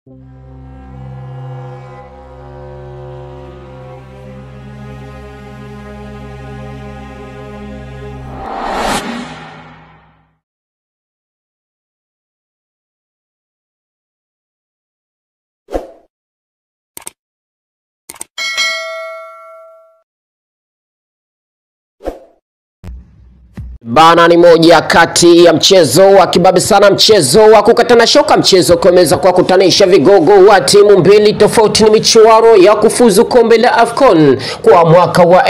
Bana ni moja kati ya mchezo wa kibabe sana, mchezo wa kukatana shoka, mchezo ukiweza kuwakutanisha vigogo wa timu mbili tofauti. Ni michuano ya kufuzu kombe la AFCON kwa mwaka wa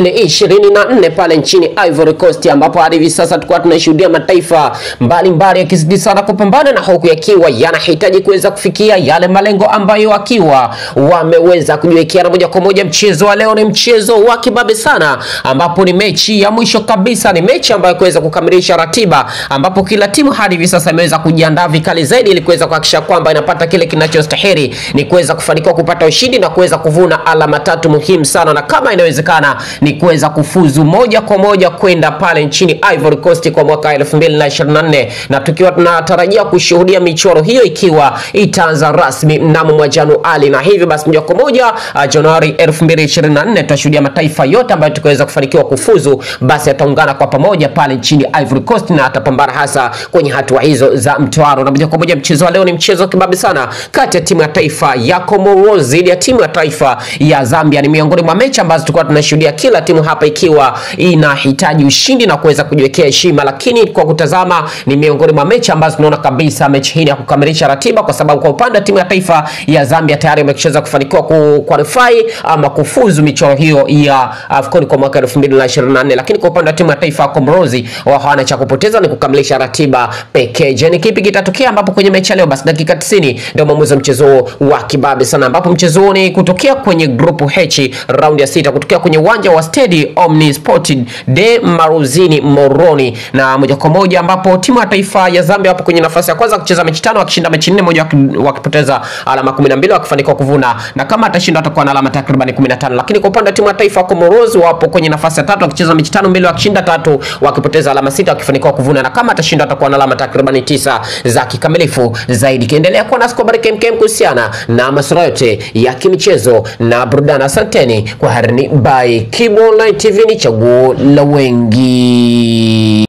2024 pale nchini Ivory Coast, ambapo hadi hivi sasa tulikuwa tunashuhudia mataifa mbalimbali yakizidi sana kupambana na huku yakiwa yanahitaji kuweza kufikia yale malengo ambayo akiwa wameweza kujiwekea. Na moja kwa moja mchezo wa leo ni mchezo wa kibabe sana, ambapo ni mechi ya mwisho kabisa, ni mechi ambayo kuweza kukamilisha ratiba ambapo kila timu hadi hivi sasa imeweza kujiandaa vikali zaidi ili kuweza kuhakikisha kwamba inapata kile kinachostahili ni kuweza kufanikiwa kupata ushindi na kuweza kuvuna alama tatu muhimu sana, na kama inawezekana ni kuweza kufuzu moja kwa moja kwenda pale nchini Ivory Coast kwa mwaka 2024 na tukiwa tunatarajia kushuhudia michuano hiyo ikiwa itaanza rasmi mnamo mwa Januari, na hivyo basi moja kwa moja uh, Januari 2024 tutashuhudia mataifa yote ambayo tukaweza kufanikiwa kufuzu, basi yataungana kwa pamoja pale nchini Ivory Coast na atapambana hasa kwenye hatua hizo za mtoano. Na moja kwa moja mchezo wa leo ni mchezo kibabe sana kati ya timu ya taifa ya Comoros dhidi ya timu ya taifa ya Zambia. Ni miongoni mwa mechi ambazo tulikuwa tunashuhudia kila timu hapa ikiwa inahitaji ushindi na kuweza kujiwekea heshima, lakini kwa kutazama ni miongoni mwa mechi ambazo tunaona kabisa mechi hii ya kukamilisha ratiba, kwa sababu kwa upande wa timu ya taifa ya Zambia tayari wameshaweza kufanikiwa ku qualify ama kufuzu michuano hiyo ya AFCON kwa mwaka 2024, lakini kwa upande wa timu ya taifa ya Comoros wao hawana cha kupoteza, ni kukamilisha ratiba pekee. Je, ni kipi kitatokea ambapo kwenye mechi ya leo? Basi dakika 90 ndio maamuzi wa mchezo wa kibabe sana, ambapo mchezo ni kutokea kwenye grupu H raundi ya sita kutokea kwenye uwanja wa Stade Omnisport de Maruzini Moroni, na moja kwa moja ambapo timu ya taifa ya Zambia wapo kwenye nafasi ya kwanza kucheza mechi tano, wakishinda mechi nne, moja wakipoteza alama 12, wakifanikiwa kuvuna, na kama atashinda atakuwa na alama takriban 15. Lakini kwa upande wa timu ya taifa ya Comoros wapo kwenye nafasi ya tatu, wakicheza mechi tano, mbili wakishinda tatu, wakipoteza alama sita, wakifanikiwa kuvuna, na kama atashinda atakuwa na alama takriban tisa za kikamilifu zaidi. Kiendelea kuwa nasi kwa habari kemkem kuhusiana na masuala yote ya kimichezo na burudani. Asanteni kwa harini by Kibo Online TV, ni chaguo la wengi.